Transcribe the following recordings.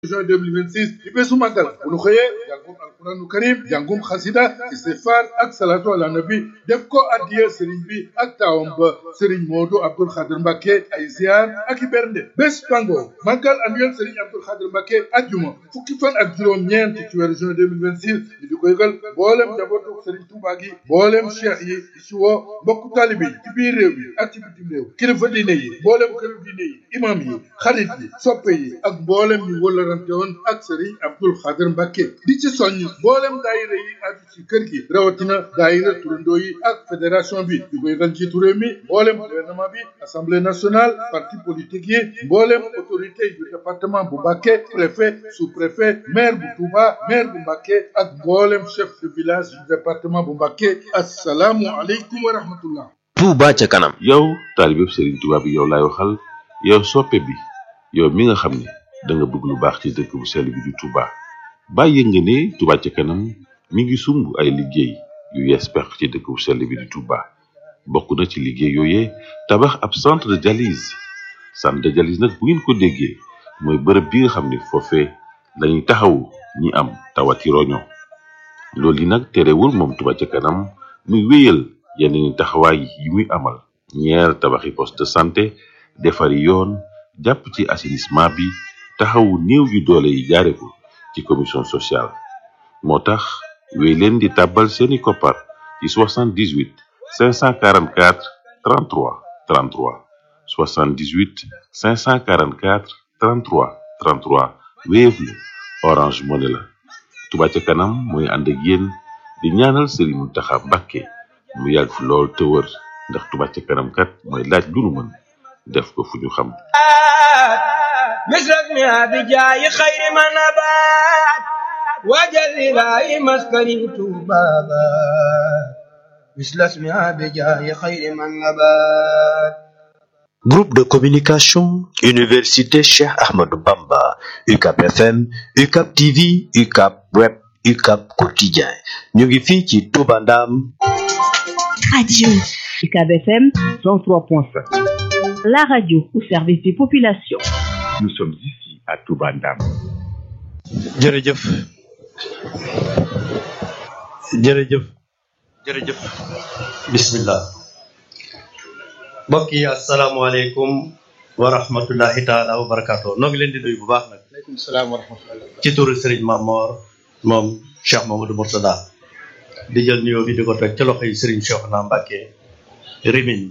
juin 2026 di bésu màggal bu nu xëyee jàngum alquranu karim jàngum xasida istighfar ak salatu ala nabi def ko addiya sëriñ bi ak taawam ba sëriñ Moodu Abdul Xadir Mbàkke ay ziar ak i bernde bés pango màggal annuel sëriñ Abdul Xadir Mbàkke ajjuma fukki fan ak juróom ñeent ci weeru juin 2026 ñu di ko yëgal mboolem njabootu sëriñ Tuubaa gi mboolem cheikh yi di ci woo mbokku taalibe yi ci biir réew mi ak ci bitim réew kilifa diine yi mboolem këru diine yi imam yi xarit yi soppe yi ak mboolem ñu wëllarante woon ak sëriñ Abdul Xadir Mbàkke di ci soññ mboolem daayira yi aju ci kër gi rawatina daayira turandoo yi ak fédération bi di ko yëgal ci réew mi mboolem gouvernement bi assemblée nationale parti politique yi mboolem autorité yu département bu Mbàkke préfet sous-préfet maire bu Touba maire bu Mbàkke ak mboolem chef de village du département bu Mbàkke assalaamu aleykum wa rahmatullah Touba ca kanam yow taalibeb Serigne Touba bi yow laay waxal yow soppe bi yow mi nga xam ne da nga bëgg lu baax ci dëkk bu sell bi di Touba bàyyi nga ne Touba ca kanam mi ngi sumb ay liggéey yu yees peq ci dëkk bu sell bi di Touba bokk na ci liggéey yooyee tabax ab centre de dialyse centre de dialyse nag bu ngeen ko déggee mooy bërëb bi nga xam ne foofee lañuy taxawu ñi am tawati roño loolu yi nag terewul moom Touba ca kanam muy wéyal yeneen taxawaay yi muy amal ñeer tabaxi poste de santé defari yoon jàpp ci assainissement bi taxawu néew yu doole yi jaare ko ci commission sociale moo tax wéy leen di tàbbal seeni koppar ci 78 544 33 33 78 544 33 33 Wave la Orange Money la Touba ca kanam mooy ànd ak yéen di ñaanal Serigne Mountakha Mbacké mu yàgg fi lool te wër ndax Touba ca kanam kat mooy laaj lu nu mën def ko fu ñu xam مثلك ما بجاي خير ما نبات وجل لا مسكني بابا مثل اسمها بجاي خير من نبات Groupe de communication Université Cheikh Ahmadou Bamba UCAP FM UCAP TV UCAP Web UCAP Quotidien ñu ngi fii ci Touba Ndam Radio UCAB FM 103.5. la radio au service des populations. Nous sommes ici à Touba Ndam. jërëjëf jërëjëf jërëjëf bismillah mbokk yi asalaamaaleykum wa rahmatullahi taala wa barakaatu noo ngi leen di nuyu bu baax nag aleykum salaam wa rahmatullah ci turu Serigne Mamor moom Cheikh Mamadou Mourtada di jël nuyoo bi di ko teg ci loxo yi Serigne Cheikhouna Mbacké Rimini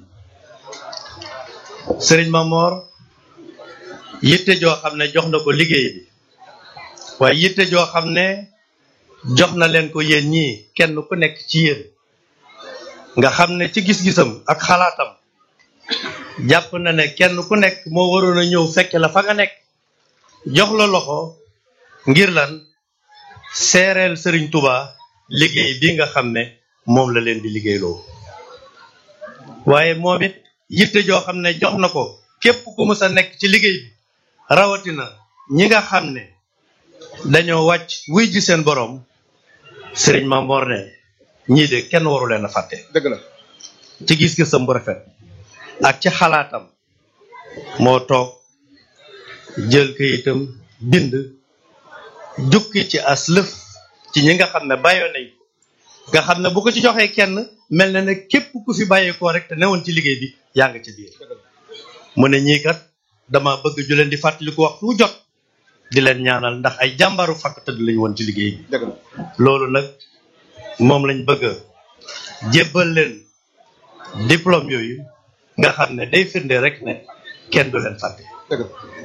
Serigne Mamor yitte joo xam ne jox na ko liggéey bi waaye yitte joo xam ne jox na leen ko yéen ñii kenn ku nekk ci yéen nga xam ne ci gis-gisam ak xalaatam jàpp na ne kenn ku nekk moo waroon a ñëw fekke la fa nga nekk jox la loxo ngir lan seereel Serigne Touba liggéey bi nga xam ne moom la leen di liggéeyloo waaye moom it yitte joo xam ne jox na ko képp ku mës a nekk ci liggéey bi rawatina ñi nga xam ne dañoo wàcc wuy ji seen borom Serigne Mamor ne ñii de kenn waru leen a fàtte dëgg la ci gis-gisam bu rafet ak ci xalaatam moo toog jël kayitam bind jukki ci as lëf ci ñi nga xam ne bàyyoo nañ ko nga xam ne bu ko ci joxee kenn mel na ne képp ku fi bàyyeekoo rek te newoon ci liggéey bi yaa nga ci biir mu ne ñii kat dama bëgg ju leen di fàttaliku waxtu wu jot di leen ñaanal ndax ay jàmbaaru fàkk tëdd lañ woon ci liggéey bi dëgg la loolu nag moom lañ bëgg a jébbal leen diplôme yooyu nga xam ne day firnde rek ne kenn du leen fàtte dëgg la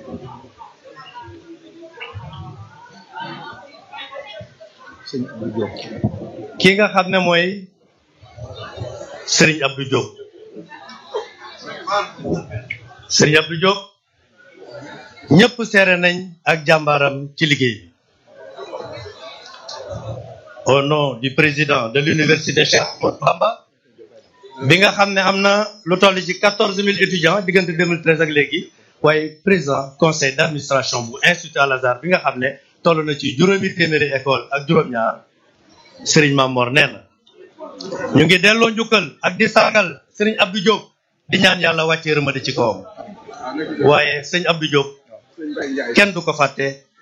sëñ Abdou Diop ki nga xam ne mooy Serigne Abdou Diop Serigne Abdou Diop ñëpp seere nañ ak jàmbaaram ci liggéey bi au nom du président de l'université Cheikh Ahmadou Bamba bi nga xam ne am na lu toll ci quatorze mille étudiants diggante 2013 ak léegi waaye président conseil d'administration bu institut Al Azhar bi nga xam ne toll na ci juróomi téeméeri école ak juróom-ñaar Serigne Mamor nee na ñu ngi delloo njukkal ak di sargal Serigne Abdou Diop di ñaan yàlla wàccee rëmade ci kawam waaye sëñ Abdou Diop kenn du ko fàtte